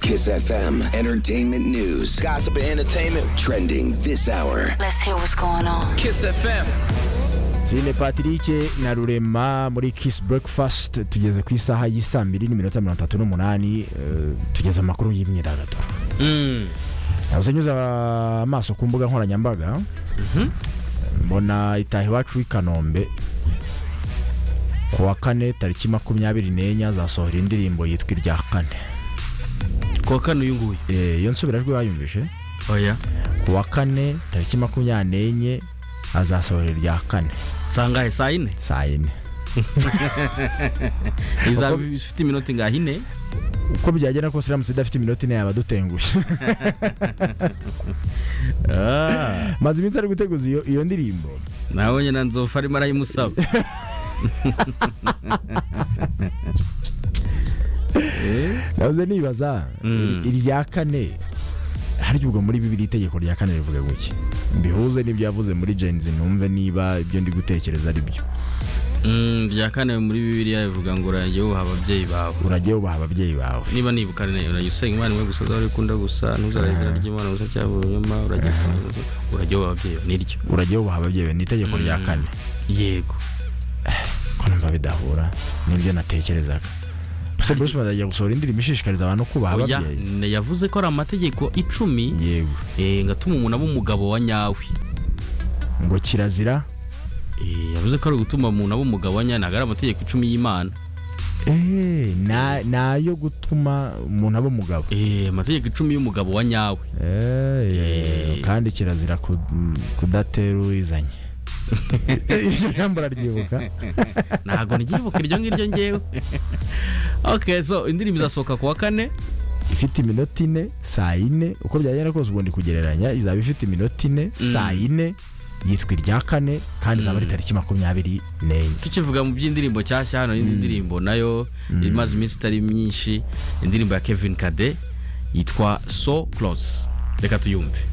Kiss FM Entertainment News. Gossip and entertainment. Trending this hour. Let's hear what's going on. Kiss FM. Celine Patrick na Rurema muri Kiss Breakfast tugeze ku isaha y'isaa mbiri n'iminota mirongo itatu n'umunani eh, tugeze amakuru y'imyidagaduro nahoze nyuza amaso ku mbuga nkoranyambaga mbona itaha iwacu i kanombe ku wa kane tariki makumyabiri n'enye azasohora indirimbo yitwa irya kane kuwa kane uyu nguyu Eh, iyo nsubirajwi bayumvise oya ku wa kane tariki makumyabiri n'enye azasohora irya kane sangahe saa yine saa yine izaba Uko- ifite iminota ingahe ine uko byagenda kose iramutse idafite iminota ine yaba dutengushye Ah, maze iminsi ari guteguza iyo, iyo ndirimbo nabonye na nzofu arimo arayimusaba nahoze nibaza Mm. i- irya kane harya ubwo muri bibiri itegeko rya kane rivuga guki bihuze n'ibyo yavuze muri jenzi numve niba ibyo ndi gutekereza ari byo Mm, rya kane muri bibiliya bivuga ngo urajye wubaha ababyeyi bawe urajye wubaha ababyeyi bawe niba nibuka neza urajya usenga imana imwe gusa uzahore ukunda gusa ntuzarahe izina ry'imana gusa cyangwa urunyuma urajya urajya wubaha ababyeyi bawe niryo urajye wubaha ababyeyi bawe ni itegeko rya Mm. kane yego ko numva bidahura n'ibyo natekerezaga gusa bruce Melody agiye gusohora indirimbo ishishikariza abantu kubaha Oya, ababyeyi ne- yavuze ko ari amategeko icumi yego eh, ngatuma umuntu aba umugabo wa nyawe ngo kirazira Eh, yavuze ko ari ugutuma umuntu aba umugabo wa nyawe ntabwo ari amategeko icumi y'imana Eh, na- nayo gutuma umuntu aba umugabo Eh, amategeko icumi y'umugabo wa nyawe Eh, kandi kirazira ku- kudatera uwizanye iryo jambo uraryibuka ntabwo niryibuka iryo ngiryo ngewe okay so indirimbo izasohoka ku wa kane ifite iminota ine saa yine uko byagenda kose ubundi kugereranya izaba ifite iminota ine saa yine yitwa irya kane kandi izaba ari tariki makumyabiri n'enye tukivuga mu by'indirimbo nshyashya hano indi ndirimbo nayo imaze iminsi itari myinshi indirimbo ya kevin kade yitwa so close reka tuyumve